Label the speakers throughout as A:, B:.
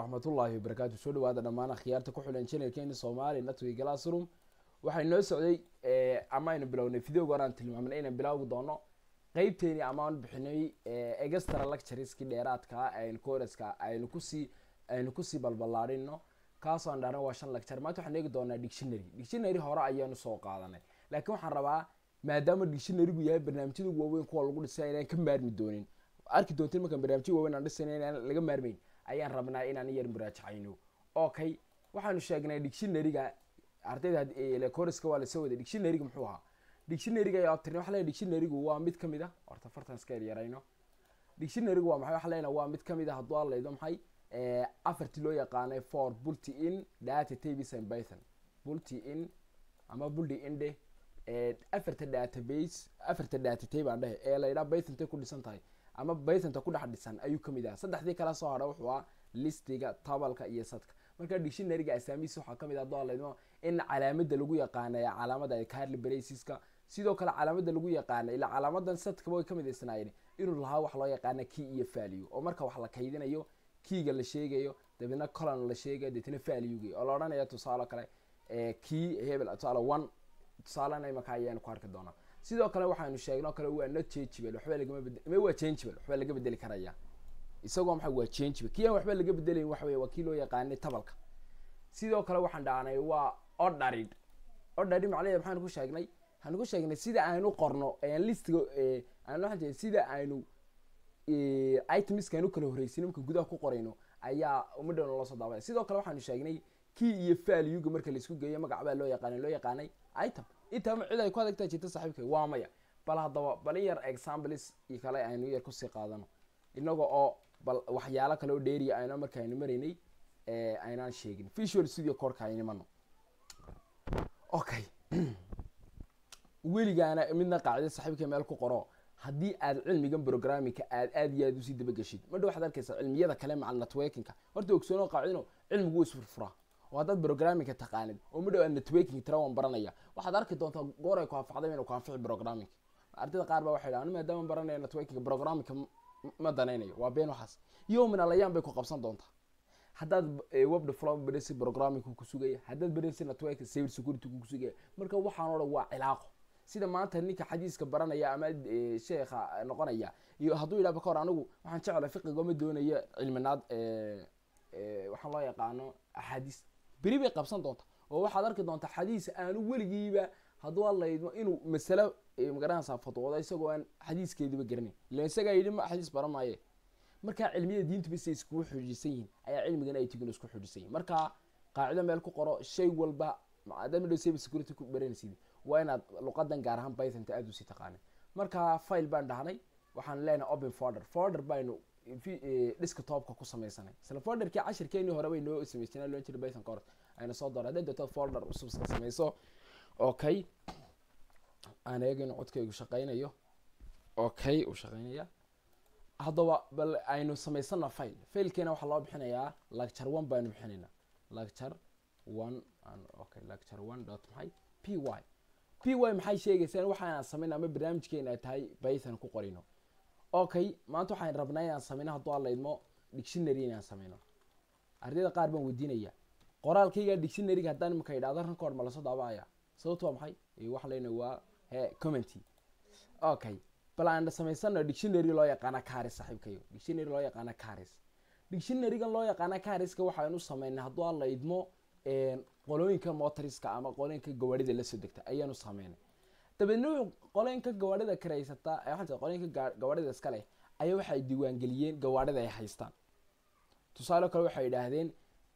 A: waraxmatullaahi wabarakaatu soo dhawaada dhammaan akhyaarta ku xulan janalkeeni soomaali natwi glassroom waxay noo socday ama aynu bilownay videoga horaan tilmaamnay inaan bilaawi doono qeybteeni amaan bixinay extra lectureski dheeraadka aynu coreska aynu kusii aynu kusii balballaadhino kaasoo aan dhahna waa shan lecture maanta waxaan eegi doonaa dictionary dictionary hore ayaanu soo qaadanay laakiin waxaan rabaa maadaama dictionarygu yahay barnaamijyada waaweyn kuwa lagu dhisay inaan ka maarmi doonin arki doontin markaan barnaamijya waaweyn aan dhisayna inaan laga maarmeyn ayaan rabnaa inaan yar muraajacayno okay waxaanu sheegnay dictionaryga ardayda coreska waa lasoo waday dictionaryga muxuu ahaa dictionaryga ayaa tirni waxa leeyahay dictionarygu waa mid kamid ah horta fartan iska yaryarayno dictionarygu waa maxay waxa leeyahay waa mid kamid ah hadduu hadlaydo maxay afartii loo yaqaanay for bulti in data tables and python bulti in ama bulti inde afarta database afarta data tape aan dhehe ee la yidhaha python ku dhisan tahay ama pythonta ku dhex dhisan ayuu kamid ah saddexdii kala soo hadha wuxuu ah listiga tabalka iyo sadka marka dictionaryga asaamihiisa waxaa kamid ah doolaydmo in calaamada lagu yaqaanay calaamada carly braciska sidoo kale calaamada lagu yaqaana ilaa calaamadan sadkaba way kamid isnaayeen inuu lahaa wax loo yaqaana key iyo value oo marka wax la kaydinayo keyga la sheegayo dabeedna colon la sheegayo deetna valuegi oo la odhanaya tusaale kale key hebel tusaale one tusaalena imaka ayaanu ku arki doonaa sidoo kale waxaanu sheegno kale waa not changeable waxba lagama bed ma waa changeable waxba laga bedeli karaya isagoo maxay waa changeable kii aan waxba laga bedelayn waxa wey waa kii loo yaqaanay tabalka sidoo kale waxaan dhahnay waa orderid orderid macnaheed maxaanu ku sheegnay waxaanu ku sheegnay sida aanu qorno listiga aan waxaan jeeda sida aanu itemiska aanu kala horreysin marka gudaha ku qorayno ayaa umadhow loo soo daabaya sidoo kale waxaanu sheegnay key iyo valuega marka laisku geeyo magac baa loo yaqaanay loo yaqaanay item intama cid ay ku adagtaa jirta saaxiibka waa maya bal haddaba bal in yar examples iyo kale aynu yar kusii qaadano inaga oo bal waxyaalo kale oo dheeriya ayna marka aynu maraynay aynaan sheegin visual studio corka aynimano okay weligaana midna qaacida saaxiibka meel ku qoro haddii aad cilmigan programmingka aad aad iyo aad usii dabageshid madha waxaad arkaysaa cilmiyada kale macal networkingka horta ogsoono qaacidino cilmigu isfurfuraa oo haddaad programmingka taqaanid oo madhow aad networking tira waan baranaya waxaad arki doontaa goor ay ku anfacday inuu ku anfici programming ardayda qaar baa waxay dhahan maadaama baranaya networking programmingka ma danaynayo waa been waxaas yowmin alayaan bay ku qabsan doontaa haddaad web development baraysi programming ku sugaya haddaad baraysi networking cyber security ku sugaya marka waxaan oo dhan waa cilaaqo sida maanta ninka xadiiska baranaya ama sheekha noqonaya iyo hadduu yidhahba ka hor anigu waxaan jeclay fiqiga ma doonayo cilminaad waxaan loo yaqaano axaadiis beri bay qabsan doonta oo waxaad arki doontaa xadiis aanu weligiiba hadduu hadlaydmo inuu masalo magaranaysaa fatwooda isagoo aan xadiiskeediba garanayn ila isagaa yidhi ma xadiis baran maaye markaa cilmiyada diintuba siday iskugu xujisan yihin ayaa cilmigan ay tigin isku xujisan yihin marka qaacido meel ku qoro shay walba maadaama dhow cyber security ku baranaysid waa inaad luqadan gaar ahaan pythonta aada usii taqaanay marka file baan dhahnay waxaan leenahay open folder folder baynu desktopka ku samaysanay isla folderkii cashirkeenii hore bay noo samaysteen loo jira python course ayna soo dooray hadday doonto folder cusub iska samayso okay aan eegayno codkaygu shaqaynayo okay uu shaqaynaya haddaba bal aynu samaysana file filekeena waxaa loo bixinayaa lecture one baynu bixinaynaa lecture one okay lecture one dot maxay p y p y maxay sheegaysaa waxaan samayna ama barnaamijkeena ay tahay python ku qorino okay maanta waxaan rabnaa inaan sameyno hadduu hadlaydmo dictionary inaan sameyno ardayda qaar baan weydiinaya qoraalkayga dictionaryga haddaan imika idhahdo rankood ma lasoo daabacaya sababto waa maxay waxa leyna waa he commenty okay bal aan samaysano dictionary loo yaqaana caris saaxiibkayo dictionary loo yaqaana caris dictionarygan loo yaqaana cariska waxaanu sameynay hadduu hadlaydmo qolooyinka motoriska ama qolooyinka gawaarida lasoo degta ayaanu sameynay dabeedna qolooyinka gawaarida karaysata waxaa qolooyinka gawaarida iska leh ayaa waxay diiwaangeliyeen gawaarida ay haystaan tusaale kale waxay idhaahdeen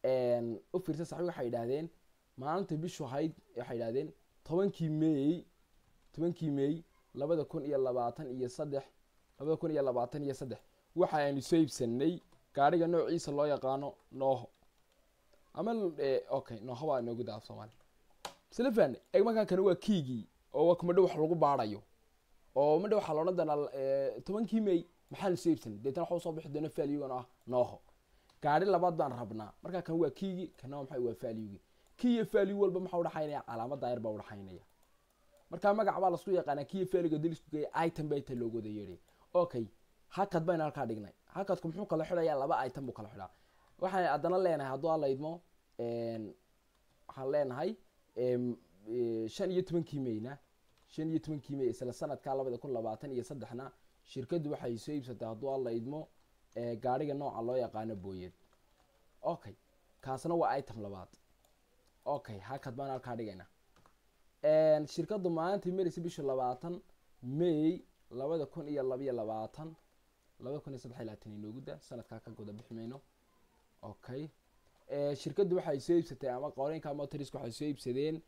A: u fiirsa saxbi waxay idhaahdeen maalinta bishu ahayd waxay idhahdeen tobankii may tobankii may labada kun iyo labaatan iyo saddex labada kun iyo labaatan iyo saddex waxa aynu soo iibsanay gaariga noociisa loo yaqaano nooho ama okay nooho baa noogu daa af soomaali isla faane eg markaa kani waa kiigii oo madho wax lagu baarayo oo madho waxaa laodhan doonaa tobankii may maxaanu soo iibsanay deetana waxa usoo bixi doona valuegan ah nooho gaari labaad baan rabnaa markaa kan waa kiigi kana maxay waa valuegi kii iyo value walba maxaa udhaxaynaya calaamad daayar baa udhaxaynaya markaa magac baa lasku yaqaanaa kii iyo valuega dil isku geeya item baa inta loogu wada yeedhay okay hakad baynu halkaa dhignay hakadku muxuu kala xidhayaa laba item buu kala xidhaa waxaan haddana leenahay hadduu alla idmo waxaan leenahay shan iyo tobankii mayna shan iyo tobankii may isla sanadka labada kun labaatan iyo saddexna shirkaddu waxay soo iibsatay hadduu alla idmo gaadhiga nooca loo yaqaano booyad okay kaasna waa item labaad okay hakad baan halkaa dhigayna shirkaddu maalintii marisa bisha labaatan may labada kun iyo labiyo labaatan labada kun iyo saddex iyo labaatan inoogu da sanadkaa ka guda bixi mayno okay shirkaddu waxay soo iibsatay ama qorinka motorisk waxay soo iibsadeen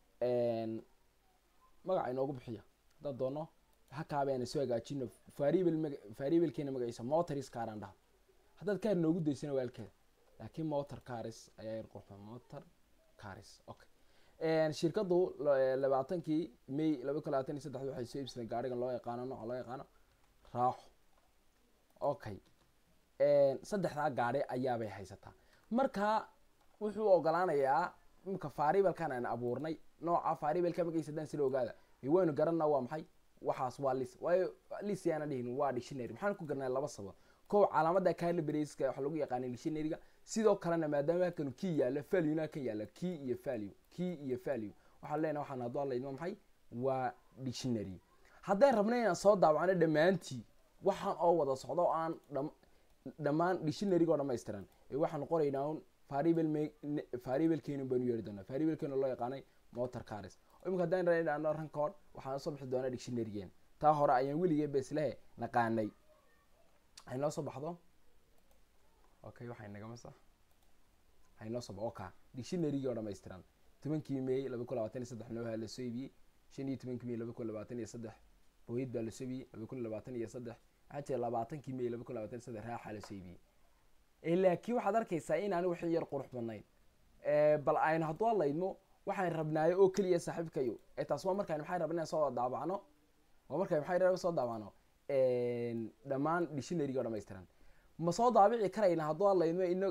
A: magaca inoogu bixiya haddaan doono hakaabeena soo hagaajino variable maga variablekeena magaciisa motoris kaaraan dhaha haddaad kaar noogu daysana waalkeeda laakiin motor caris ayaa yar qurxa motor caris okay shirkaddu labaatankii may laba kun labaatan iyo saddex waxay soo iibsadeen gaarigan loo yaqaano nooca loo yaqaano raaxo okay saddexdaa gaari ayaabay haysataa marka wuxuu ogolaanayaa imika variablekan aan abuurnay nooca variableka magaciisa haddaan sila ogaada waynu garanaa waa maxay waxaas waa lis waayo lis yaana dhihin waa dictionary maxaan ku garanaa laba sabab kow calaamada calibraska waxa lagu yaqaana dictionaryga sidoo kalena maadaama halkanu key yaalo valuena kan yaala key iyo value key iyo value waxaan leenahay waxaan hadduu alla idmo maxay waa dictionary haddaan rabna inaan soo daawacno dhammaantii waxaan oo wada socdo o aan dhammaan dictionaryga oo dhamaystiran ee waxaan qoraynaa un variable variablekeenu baanu yeeri doonaa variablekeenu loo yaqaanay motor caris imika haddaan raano rankood waxaan soo bixi doonaa dictionarygeen taa hore ayaan weligee beslehe naqaanay haynoo soo baxdo okay waxay nagama sax haynoo soo baxo oka dictionarygii oo dhamaystiran tobankii may laba kun labaatan iyo saddex nooha la soo iibiyey shan iyo tobankii may laba kun labaatan iyo saddex booyad baa la soo iibiyey laba kun labaatan iyo saddex waxaa jira labaatankii may laba kun labaatan iyo saddex raaxa la soo iibiyey laakiin waxaad arkaysaa inaan wixii yar qurux badnayn bal aynu hadduu alla idmo waxaan rabnaayo oo keliya saaxiibkayo ee taas waa markaan maxay rabna inaan soo daabacno waa markaan maxay rabna soo daabacno dhammaan dictionaryga oo dhamaystiran ma soo daabici karaynaa hadduu alla idmo ino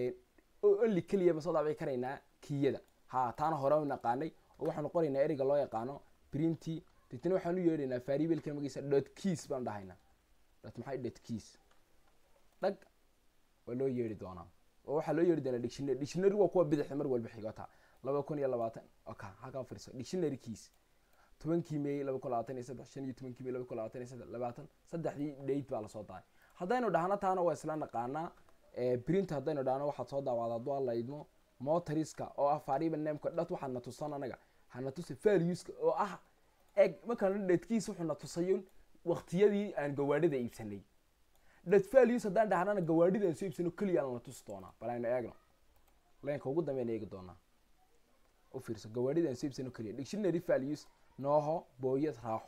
A: only keliya ma soo daabici karaynaa kiyada ha taana hore u naqaanay oo waxaanu qoraynaa ereyga loo yaqaano printy deetna waxaan u yeedhaynaa variabelka magiisa dot keys baan dhahaynaa dot maxay dot keys dhag waa loo yeeri doonaa oo waxaa loo yeeri doonaa dictionary dictionary waa kuwa bidixda mar walba xigota laba kun iyo labaatan oka halkaa fadhiso dictionary keys tobankii may laba kun labaatan iyo saddex shan iyo tobankii may laba kun labaatan iyo saddex labaatan saddexdii date baa lasoo daay haddaynu dhahno taana waa isla naqaanaa print haddaynu dhahno waxaad soo daawacda hadduu alla idmo motoriska oo ah variable nameka dhat waxaad na tusan anaga hana tusa valueska oo ah eg markaan dhatkiis wuxuu na tusayo waqtiyadii aan gawaadhida iibsanay dhat values haddaan dhahnana gawaadhida aan soo iibsano keliya aan la tusi doonaa bal aynu eegno leenka ugu dambeyn eegi doonaa u fiirso gawaadhida aan soo iibsano keliya dictionary values nooho booyad raaxo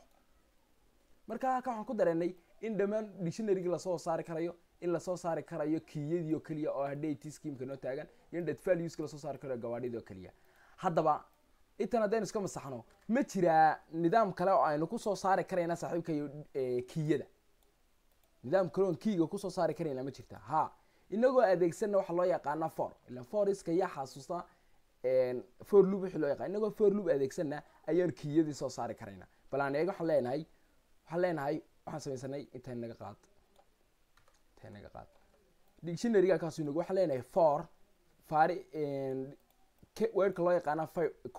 A: marka halka waxaan ku dareenay in dhammaan dictionarygi lasoo saari karayo in lasoo saari karayo kiyadii oo keliya oo hadhati schemeka noo taagan iyo in dhat valueska lasoo saari karayo gawaadhidii oo keliya haddaba intan haddaynu iska masaxno ma jiraa nidaam kale oo aynu kusoo saari karayna saaxiibkayo kiyada nidaam kale oon kiiga kusoo saari karayna ma jirta ha inagoo adeegsanna waxaa loo yaqaana for ila foriska yaa xasuusta for loop wixii loo yaqaan inagoo for loop adeegsanna ayaan kiyadii soo saari karayna bal aan eeg waxaan leenahay waxaan leenahay waxaan samaysanay intay naga qaad intay naga qaad dictionaryga kaasu inagu waxaan leenahay for fari weerka loo yaqaana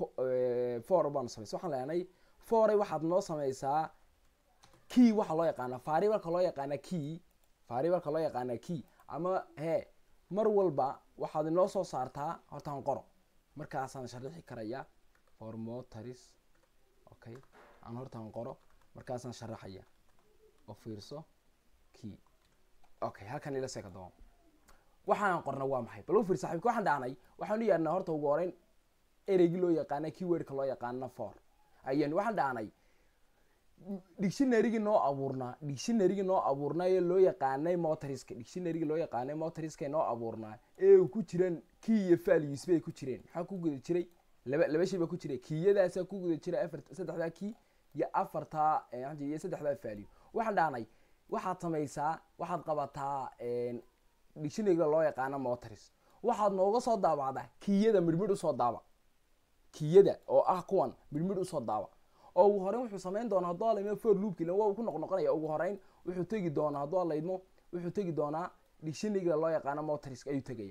A: for baanu samaysa waxaan leenahay foray waxaad noo samaysaa key waxaa loo yaqaana variableka loo yaqaana key variableka loo yaqaana key ama he mar walba waxaad inoo soo saartaa hortaan qoro markaasaan sharixi karaya for motoris okay aan hortaan qoro markaasaan sharaxaya oo fiirso key okay halkan ila seeka doon waxaan qorna waa maxay bal u fiir saxiibka waxaan dhahnay waxaan u yeernay horta ugu horeyn ereygii loo yaqaana keywordka loo yaqaana for ayaan waxaan dhahnay dictionarygii noo abuurnaa dictionarygii noo abuurnaa ee loo yaqaanay motoriska dictionarygii loo yaqaanay motoriska noo abuurnaa ee ku jiraan key iyo values bay ku jireen maxaa ku guda jiray laba laba shay baa ku jiray kiyadaasaa ku guda jiray afar saddexdaa key iyo afartaa iyo saddexdaa value waxaan dhahnay waxaad samaysaa waxaad qabataa dictionaryga loo yaqaano motoris waxaad nooga soo daabacdaa kiyada midhmidh usoo daaba kiyada oo ah kuwan midhmidh usoo daaba oo ugu horeyn wuxuu samayn doonaa hadduu alaidmo for loopki la waa ku noqnoqonaya ugu horeyn wuxuu tegi doonaa hadduu alaidmo wuxuu tegi doonaa dictionaryga loo yaqaano motorisk ayuu tegaya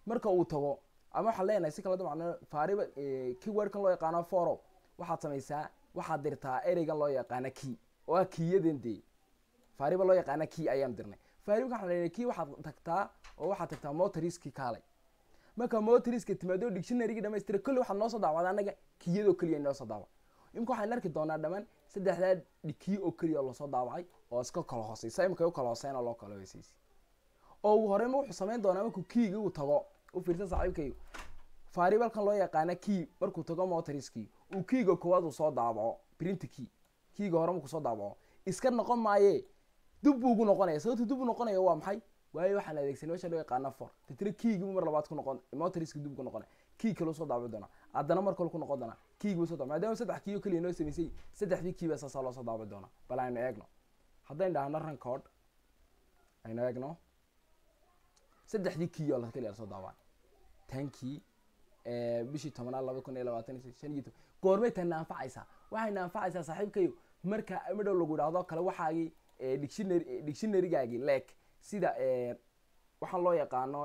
A: marka uu tago ama waxaan leenahay si kala dabcan faariba keywordkan loo yaqaano foro waxaad samaysaa waxaad dirtaa ereygan loo yaqaana key oo ah kiyadan dee faariba loo yaqaana key ayaan dirnay faariba waxaan leenahay key waxaad tagtaa oo waxaad tagtaa motoriski kaalay marka motoriska timaado dictionarygii dhamaystira kulli waxaad noo soo daawacda anaga kiyadoo keliya noo soo daawac imika waxaan arki doonaa dhamaan saddexdaa kiy oo keliya lasoo daawacay oo iska kala hooseysa imika u kala hooseyn oo loo kala hooseysa oo uu horeyma wuxuu samayn doonaa markuu keyga uu tago u fiirsan saaxiibkayo faaribalkan loo yaqaana key markuu tago motoriskii uu keyga koowaad uu soo daabaco print key keyga hore markuu soo daabaco iska noqon maaye dib buu ugu noqonaya sababta dib u noqonaya waa maxay waayo waxaan adeegsanay meesha loo yaqaana for tatira keygi mar labaad ku noqon motoriska dib ku noqon key kale soo daabici doona haddana mar kale ku noqon doona keygi soo daabici maadaama saddex key oo keliya noo samaysay saddexdii key baa saasaa loo soo daabici doona bal aynu eegno haddaynu dhahno rankood aynu eegno saddexdii key oo la keliya lasoo daabacay tankii bishii tobanaad laba kun iyo labaatan iyo shan iyo toban goormay tana anfacaysaa waxayna anfacaysaa saaxiibkayo marka midhow lagu idhaahdo kale waxaagii dictionary dictionarygaagii leeg sida waxaan loo yaqaano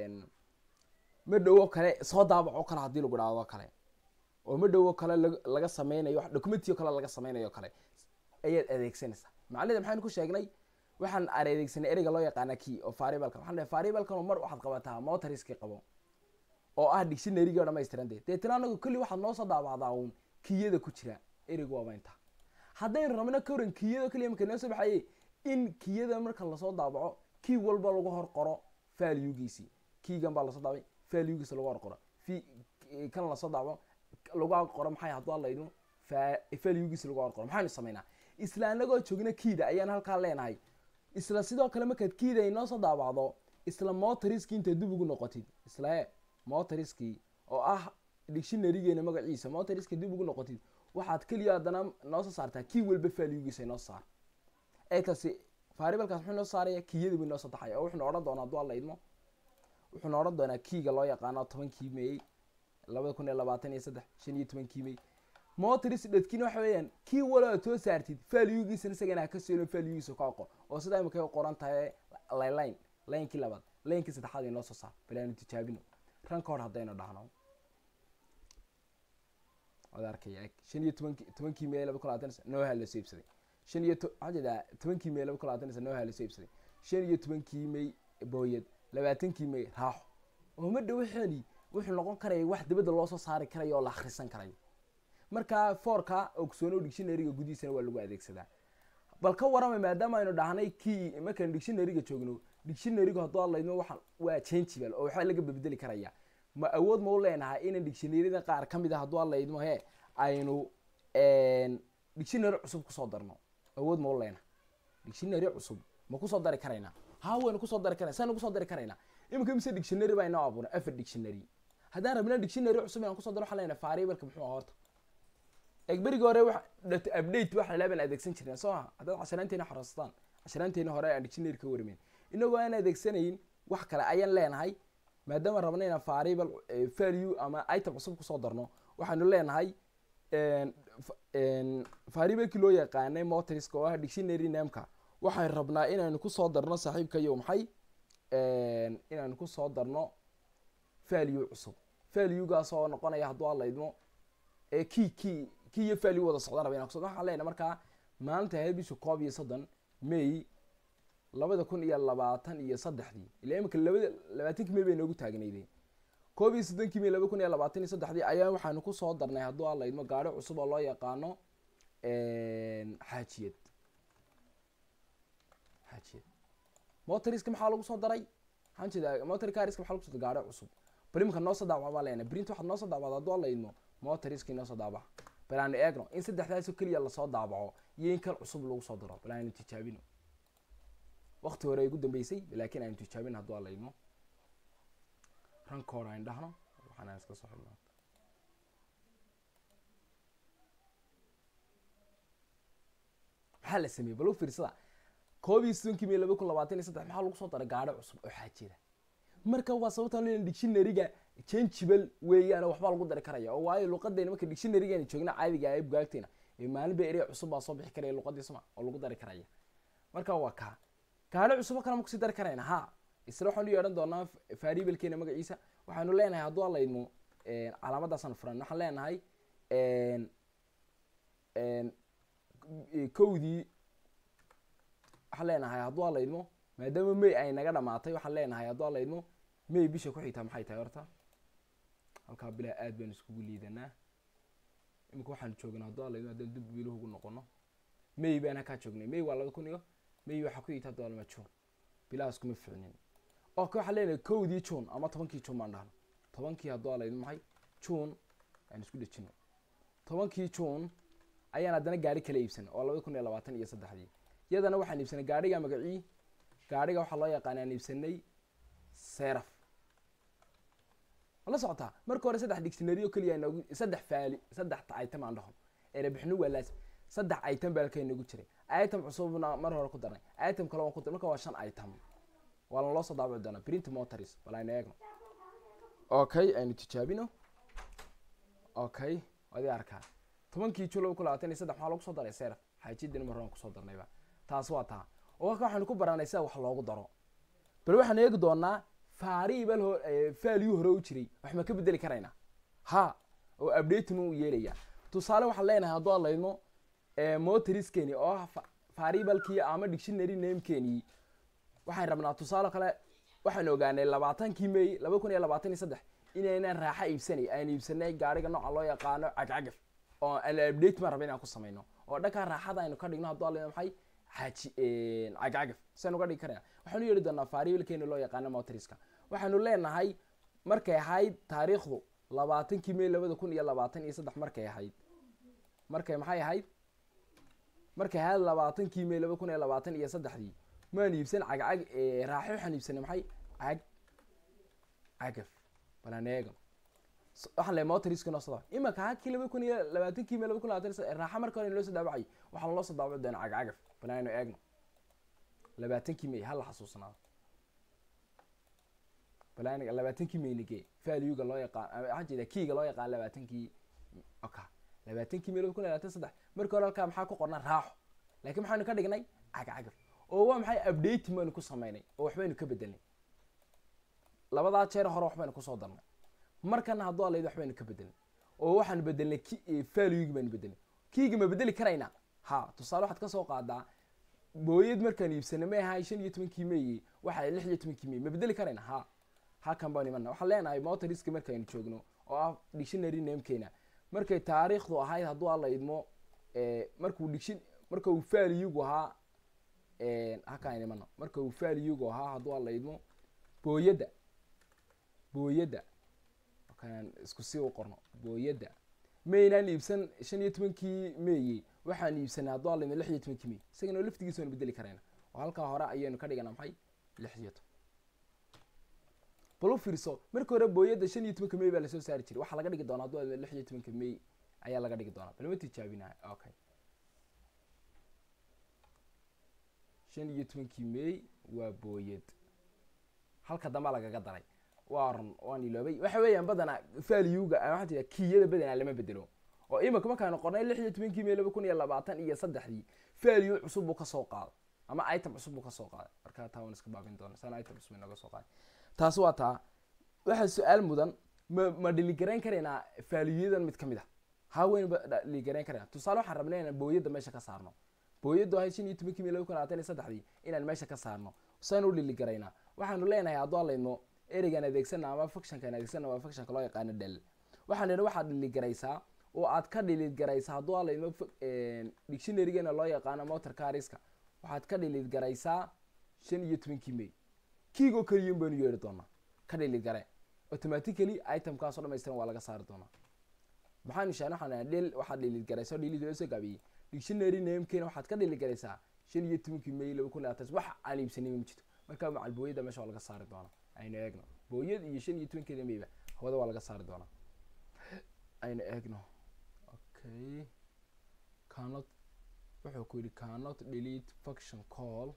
A: madhowo kale soo daabaco kale hadii lagu idhaahdo kale oo madhowo kale laga sameynayo wax documentiyo kale laga sameynayo kale ayaad adeegsanaysaa macnida maxaynu ku sheegnay waxaan adeegsanay ereyga loo yaqaana key oo faribalka waxaan dhahay faribalkan mar waxaad qabataa motoriski qabo oo ah dictionarygi oo dhamaystiran dee deetana anagu kulli waxaad noo soo daabacdaa uun kiyada ku jira ereygu waaba intaa haddaynu rabno ka waran kiyada keliya marka noo soo baxaye in kiyada marka lasoo daabaco key walba lagu hor qoro valuegiisii keygan baa lasoo daabay valuegiisa lagu hor qoro v kan lasoo daabaco lagu qoro maxay hadduu alaydno valuegiisa lagu hor qoro maxaynu samaynaa isla anagoo joogna keyda ayaan halkaa leenahay isla sidoo kale markaad keyda ay noo soo daabacdo isla motoriski intaad dib ugu noqotid isla motoriski oo ah dictionarygeena magaciisa motoriski dib ugu noqotid waxaad keliya haddana noo soo saartaa key walba valuegiisa inoo saar eegtaasi faribalkaas muxuu noo saaraya kiyada buu inoo soo taxaya oo wuxuuna odhan doonaa hadduu alla idmo wuxuuna odhan doonaa keyga loo yaqaano tobankii meey labada kun iyo labaatan iyo saddex shan iyo tobankii meey motoris dhadkiina waxa weeyaan kii walo aad soo saartid valuegiisana isagana ha ka seelo valuegiisa ka aqo oo sidaa imika qoran tahay line linekii labaad linekii saddexaad inoo soo saar bal aanu tijaabino ranka hor haddaynu dhahno waad arkaya eg shan iyo tobanki tobankii meey laba kun labaatan nooha la soo iibsaday shan iyo waxaa jeedaa tobankii meey laba kun labaatan nooha la soo iibsaday shan iyo tobankii meey booyad labaatankii meey raaxo oo ma dhawaxeeni wuxuu noqon karaya wax dibadda loo soo saari karayo oo la akhrisan karayo marka foorka ogsoono dictionaryga gudihiisana waa lagu adeegsadaa bal ka warramay maadaama aynu dhahnay key markaan dictionaryga joogno dictionarygu hadduu hadlayno waxa waa changeable oo waxaa laga bedeli karaya ma awood ma u leenahay inaan dictionaryada qaar ka mid a hadduu hadlaydmo he aynu dictionary cusub kusoo darno awood ma u leenahay dictionary cusub ma kusoo dari karaynaa ha waynu kusoo dari karayna saynu kusoo dari karaynaa iminka mise dictionary baa inoo abuuray afar dictionary haddaan rabna dictionary cusub inaan kusoo daro waxaan leenahay variableska muxuu ahaa horta egberigi hore wa data update waxa la baan adeegsan jirnay soo ha haddaad casharaanteena xorastaan casharaanteena hore aan dictionary ka warmayn inagoo aan adeegsanayn wax kale ayaan leenahay maadaama rabna inaan variable value ama item cusub kusoo darno waxaanu leenahay variablekii loo yaqaanay motoriska oo ah dictionary nameka waxaan rabnaa inaanu kusoo darno saaxiibkayo maxay inaanu kusoo darno value cusub valuegaas oo noqonaya hadduu hadlaydmo key key key iyo value wada socdaan raba inaan kuso waxaan leenahay markaa maalinta ahayd bisha koob iyo soddon may labada kun iyo labaatan iyo saddexdii ilaa imika labada labaatankii may bay noogu taagnaydeen koob iyo soddonkii may laba kun iyo labaatan iyo saddexdii ayaa waxaanu kusoo darnay hadduu alla idmo gaari cusub oo loo yaqaano xaajiyad xaajiyad motoriska maxaa lagu soo daray waxaan jeedaa motor cariska maxaa lagu soo daray gaari cusub bal imika noo soo daawacbaa leenahay print waxaad noo soo daawacda hadduu alla idmo motoriska inoo soo daabaca bal aanu eegno in saddexdaasoo keliya lasoo daabaco iyo in kan cusub lagu soo daro bal aanu tijaabino wakti hore ay ugu dambeysay laakiin aanu tijaabin hadduu alla idmo ranka hore ayn dhahno waxaan iska soo xidhno maxaa la sameeyey bal u fiirsada koob iyo soddonkii may laba kun labaatan iyo saddex maxaa lagu soo daray gaadho cusub oo xaajida marka waa sababtaan leena dictionaryga changeable weeyaan waxbaa lagu dari karaya oo waayo luqadeena marka dictionarygeena joogna caadiga ee bugaagteena ee maalin ba erey cusub baa soo bixi karaya luqadii soma oo lagu dari karaya marka waa kaa gaadho cusubo kale ma kusii dari karayna ha isla waxaan u yeedhan doonaa variablekeena magaciisa waxaanu leenahay hadduu alaydmo calaamadaasaan furan waxaan leenahay kowdii waxaan leenahay hadduu alaydmo maadaama may ay naga dhamaatay waxaan leenahay hadduu alaydmo may bisha ku xigtaa maxay tahay horta halkaa bilaa aad baan iskugu liidanaa imika waxaan joognaa hadduu alaydmo haddaan dib biluhu ugu noqono may baan halkaa joognay may waa laba kun iyo may waxaa ku xigta hadduu alma june bilahaas kuma ficnin ok waxaan leenahay kowdii june ama tobankii june baan dhahno tobankii hadduu alaydmo maxay june aan isku dhejino tobankii june ayaan haddana gaari kala iibsanay oo labada kun iyo labaatan iyo saddexdii iyadana waxaan iibsanay gaadhiga magacii gaadhiga waxaa loo yaqaana aan iibsanay seraf la socotaa marka hore saddex dictionary oo keliya noogu saddex faali saddex item aan dhaho erebixinu waa laas saddex item baa halkaa noogu jiray item cusubna mar hore ku darnay item kale waan ku darnay marka waa shan item waa la loo soo daabici doonaa print motors bal aynu eegno okay aynu tijaabino okay waad i arkaa tobankii jun laba kun labaatan iyo saddex maxaa lagu soo daray seraf xaajidina mar horan kusoo darnayba taas waa taa oo halka waxaynu ku baranay sida wax loogu daro bal waxaan eegi doonaa faariibal ho faaliyu hore u jiray wax ma ka bedeli karaynaa ha oo updating u yeelaya tusaale waxaan leenahay hadduu alaydmo motoriskeni oo ah faariibalkii ama dictionary namekeni waxaan rabnaa tusaale kale waxaan ogaanay labaatankii may laba kun iyo labaatan iyo saddex inaynaan raaxa iibsanay aan iibsanay gaariga nooca loo yaqaano cagcagaf oo aan update maan raba inaan ku samayno oo dhankaa raaxada aynu ka dhigno hadduu alaydmo maxay xaaji cagcagaf saynu ka dhigi karayna waxaanu yeeli doonaa faariibalkeeni loo yaqaano motoriska waxaanu leenahay markay ahayd taariikhdu labaatankii may labada kun iyo labaatan iyo saddex markay ahayd markay maxay ahayd markay ahayd labaatankii may laba kun iyo labaatan iyo saddexdii maan iibsan cagcag raaxo waxaan iibsanay maxay cag cagaf balaan eegno waxaan leeyahay motoriska noo soo daabac imaka hakii laba kun iyo labaatankii may laba kun labaatan iyo raaxa marka hore loo soo daabacay waxaa loo soo daabaci doonaa cagcagaf banaaynu eegno labaatankii may hala xasuusnaado bal labaatankii maynige valuega loo yaqaan waxaa jeeda kiiga loo yaqaan labaatankii oka labaatankii may laba kun labaatan saddex marka hore halkaa maxaa ku qorna raaxo laakiin maxaynu ka dhignay cagcagaf oo waa maxay updating baynu ku samaynay oo waxbaynu ka bedelnay labadaa jeer hore waxbaynu kusoo darnay markana hadduu alayd waxbaynu ka bedelnay oo waxaanu bedelnay valuegi baynu bedelnay kiiga ma bedeli karaynaa ha tusaale waxaad kasoo qaadaa booyad markaan iibsanay may ahay shan iyo tobankii may waxa lix iyo tobankii may ma bedeli karayna ha halkan baan imana waxaan leenahay motoriska markaynu joogno oo ah dictionary namekeena markay taariikhdu ahayd hadduu alla idmo markuu diction marka uu valuegu ahaa halkaan imano marka uu valuegu ahaa hadduu alla idmo booyadda booyadda kan isku sii u qorno booyadda maynaan iibsan shan iyo tobankii meyi waxaan iibsanay hadduu alla idmo lix iyo tobankii may isagana laftigiisa waanu bedeli karayna oo halkaa hore ayaynu ka dhigana maxay lix iyo toban bal u fiirso marka hore booyadda shan iyo tobanka may baa lasoo saari jiray waxaa laga dhigi doonaa hadduu lix iyo tobanka may ayaa laga dhigi doonaa bal ma tijaabinahay okay shan iyo tobankii may waa booyad halka dambaa lagaga daray waa run waan iloobay waxa weeyaan badanaa valuega waxaa jira kiyada badanaa lama bedelo oo imika markaanu qornay lix iyo tobankii may laba kun iyo labaatan iyo saddexdii value cusub buu kasoo qaaday ama item cusub buu kasoo qaaday markaa taa waan iska baabin doona sana item cusub inaga soo qaaday taasi waa taa waxaa su-aal mudan ma ma dhiligarayn karaynaa valuyadan mid kamid a ha weyn ba dhiligarayn karayna tusaale waxaan rabnay inaan booyadda meesha ka saarno booyaddu ahayd shan iyo tobankii may laba kun labaatan iyo saddexdii inaan meesha ka saarno saynu dhiligaraynaa waxaanu leenahay hadduu alaydmo ereygaan adeegsana ama fuctionkaan adeegsana waa fuctionka loo yaqaano dhel waxaan idhi waxaad dhiligaraysaa oo aad ka dhiligaraysaa hadduu alaydmo dictionarygeena loo yaqaano motor cariska waxaad ka dhiligaraysaa shan iyo tobankii may kiigoo keliyan baynu yeedhi doonaa ka dhiligare automatically itemkaasoo dhamaystiran waa laga saari doonaa maxaanu sheegna waxaan dhil waxaad dhiligaraysaa dhili loo soo gaabiyey dictionary namekeena waxaad ka dhiligaraysaa shan iyo tobankii may laba kun labaatan wax aan iibsanay ma jirto markaa macal booyada meesha waa laga saari doonaa aynu eegno booyad iyo shan iyo tobankeeda mayba hawada waa laga saari doonaa aynu eegno okay cannot wuxuu ku yidhi cannot delete function call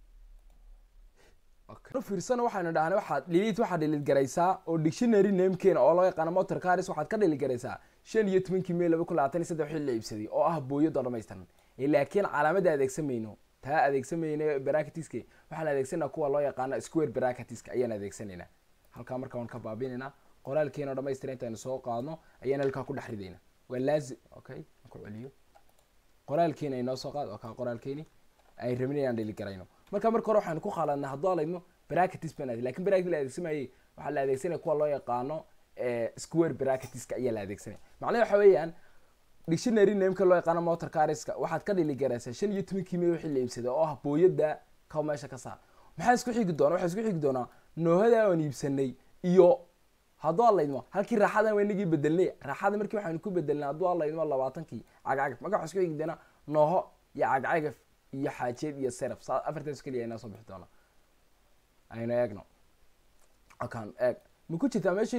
A: fiirsana waxaynu dhahnay waxaad delete waxaad delete garaysaa oo dictionary namekeena oo loo yaqaano motor caris waxaad ka delete garaysaa shan iyo tobankii may laba kun labaatan iyo saddex wixii la iibsaday oo ah booyadoo dhamaystiran laakiin calaamadda adeegsan mayno taa adeegsamayna bracketiska waxaan adeegsanaa kuwa loo yaqaano square bracketiska ayaan adeegsanaynaa halkaa marka waan ka baabinaynaa qoraalkeena oo dhamaystira intaynu soo qaadno ayaan halkaa ku dhex ridaynaa waa laazim okay aan ku celiyo qoraalkeena inoo soo qaad oo kaa qoraalkeeni ay rabin inaan dhili garayno marka marka hore waxaan ku qaaladnaa hadduu alayno bracketis baan lakin bracket la adeegsamayay waxaa la adeegsanaya kuwa loo yaqaano square bracketiska ayaa la adeegsanaya macnaha waxa weeyaan dictionary nameka loo yaqaano motor cariska waxaad ka dhili garaysaa shan iyo tobankii may wixii la iibsaday oo ah booyada ka meesha ka saar maxaa isku xigi doona waxaa isku xigi doonaa noohada aan iibsanay iyo hadduu alaydmo halkii raaxadan waynagii bedelnay raaxada markii waxaanu ku bedelnay hadduu alaydmo labaatankii cagcagaf marka waxaa isku xigi doonaa nooho iyo cagcagaf iyo xaajeed iyo seraf saa afartaas keliya inoo soo bixi doona aynu eegno akan eeg ma ku jirtaa meesha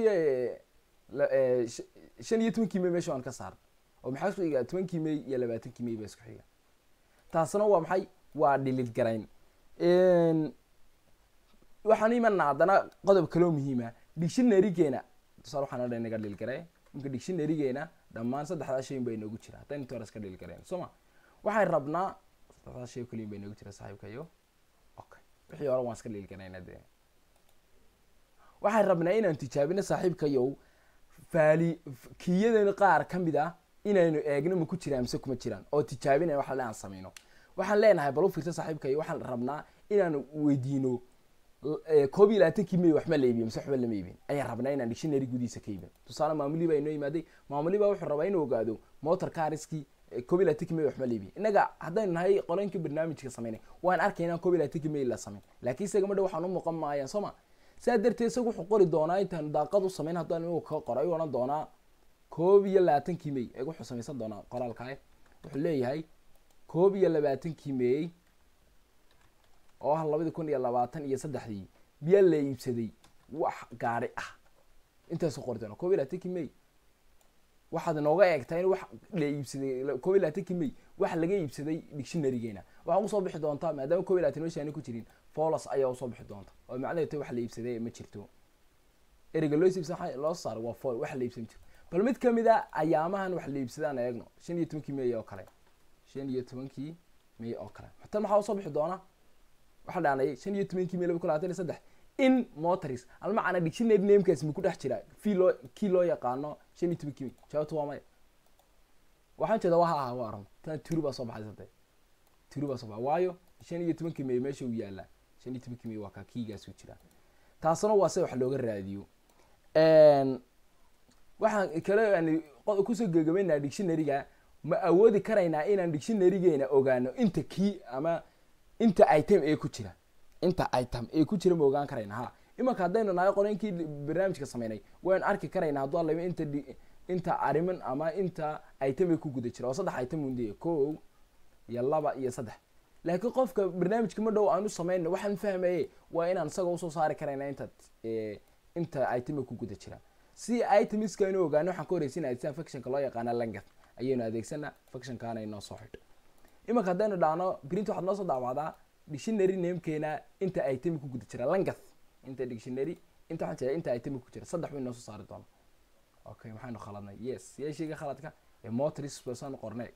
A: shan iyo tobankii may meesha waan ka saar oo maxaa isku xiga tobankii may iyo labaatankii may baa isku xiga taasna waa maxay waa dhilid garayn waxaan imanaa haddana qodob kaloo muhiima dictionarygeena tusaale waxaan odhan inaga dhil garay imka dictionarygeena dhammaan saddexdaa shay baa inoogu jira haddaynu inta hore iska dhil garayn soo ma waxaan rabnaa saddexdaa shay kaliya baa inoogu jira saaxiibkayo okay wixii hore waan iska dhil garayna dee waxaan rabnaa inaan tijaabino saaxiibkayow faali kiyadan qaar ka mid ah inaynu eegno ma ku jiraan mise kuma jiraan oo tijaabina waxa aan sameyno waxaan leenahay bal u fiirsa saaxiibkayo waxaan rabnaa inaan weydiino koob iyo labaatankii may waxma la iibiyo mise waxba lama iibin ayaan rabnaa inaan dictionary gudihiisa ka iibin tusaale maamulii baa inoo yimaaday maamulii baa wuxuu rabaa inuu ogaado motor cariskii koob iyo labaatankii may waxma la iibiyo innaga haddaynu nahay qolooyinkii barnaamijka sameynay waan arkaynaa koob iyo labaatankii may la sameyn laakiin isaga madha waxaan u muuqan maayaan soo ma saa darteed isaga wuxuu qori doonaa intaanu daaqad u sameyn haddaan igu ka qoro ayuu odhan doonaa koob iyo labaatankii may eeg wuxuu samaysan doonaa qoraalkae wuxuu leeyahay koob iyo labaatankii may oo ah labadii kun iyo labaatan iyo saddexdii biyaa la iibsaday wax gaari ah intaasu qori doona koob iyo labaatankii may waxaad inooga eegtaa in wax la iibsaday koob iyo labaatankii may wax laga iibsaday dictionarygeena waxaa usoo bixi doontaa maadaama koob iyo labatan meesha aani ku jirin folos ayaa usoo bixi doonta oo macnaheed ta wax la iibsaday ma jirto ereyga loo iibsan loo saaro waa fol wax la iibsan jiro bal mid kamid a ayaamahan wax la iibsadaan eegno shan iyo tobankii may oo kale shan iyo tobankii may oo kale tan maxaa usoo bixi doona waxaa dhaanayay shan iyo tobankii may laba kun labaatan iyo saddex in motors almacana dictionary namekaas ma ku dhex jira fi loo kii loo yaqaano shan iyo tobankii may jawaabta waa maya waxaan jeeda waha aha waa aran tan turi baa soo baxay sadee turi baa soo baxay waayo shan iyo tobankii may meesha uu yaalaa shan iyo tobankii may waa kaa kiigaas u jira taasna waa se wax looga raadiyo waxaan kale aan kusoo gegabaynaa dictionaryga ma awoodi karaynaa inaan dictionarygeena ogaano inta key ama inta item ee ku jira inta item ee ku jira ma ogaan karayna ha imanka haddaynu nahay qolooyinkii barnaamijka sameynay waynu arki karaynaa hadduu alaba inta inta ariman ama inta item ee ku guda jira oo saddex item unde ko iyo laba iyo saddex laakiin qofka barnaamijka ma dhow aanu sameynay waxaan fahmaye waa inaan isaga usoo saari karayna inta inta item ee ku guda jira si itemiska inu ogaano waxaan ka horeysinaya sida factionka loo yaqaana langath ayaynu adeegsanaa factionkaana inoo soo xidho imanka haddaynu dhahno print waxaad noo soo daawacdaa dictionary namekeena inta itemi ku guda jira langath inta dictionary inta waxaan jeeda inta itemi ku jira saddex bay noo soo saari doona okay maxaynu khaladnay yes yaa sheega khaladka ee motris basaanu qornay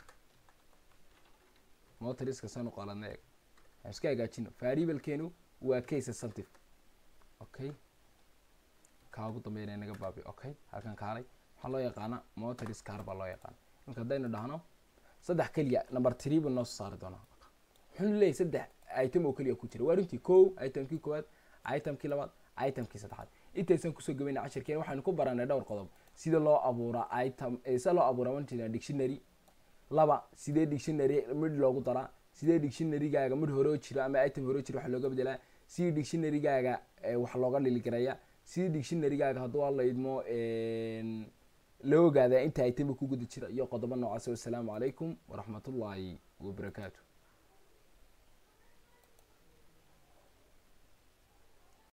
A: motriska saanu qaladnay eeg aan iska hagaajino variablekeenu waa case sensitive okay kaa ugu dambeynaya naga baabi okay halkan kaalay waxaa loo yaqaana motors car baa loo yaqaana marka haddaynu dhahno saddex keliya number three buu noo soo saari doonaa wuxuu leeyahay saddex item oo keliya ku jira waa runtii ko itemkii koowaad itemkii labaad itemkii saddexaad intaysan kusoo gabayna cashirkeen waxaynu ku baranay dhowr qodob sida loo abuuraa item sida loo abuuraa wanjina dictionary laba sidee dictionary mid loogu daraa sidee dictionarygaaga mid hore oo jira ama item hore oo jira wax looga bedelaa sidii dictionarygaaga wax looga dhiligaraya sidii dictionarygaaga hadduu alla idmo loo ogaadaa inta itemi ku guda jira iyo qodobo noocaas wasalaamu calaykum waraxmatullaahi wabarakaatu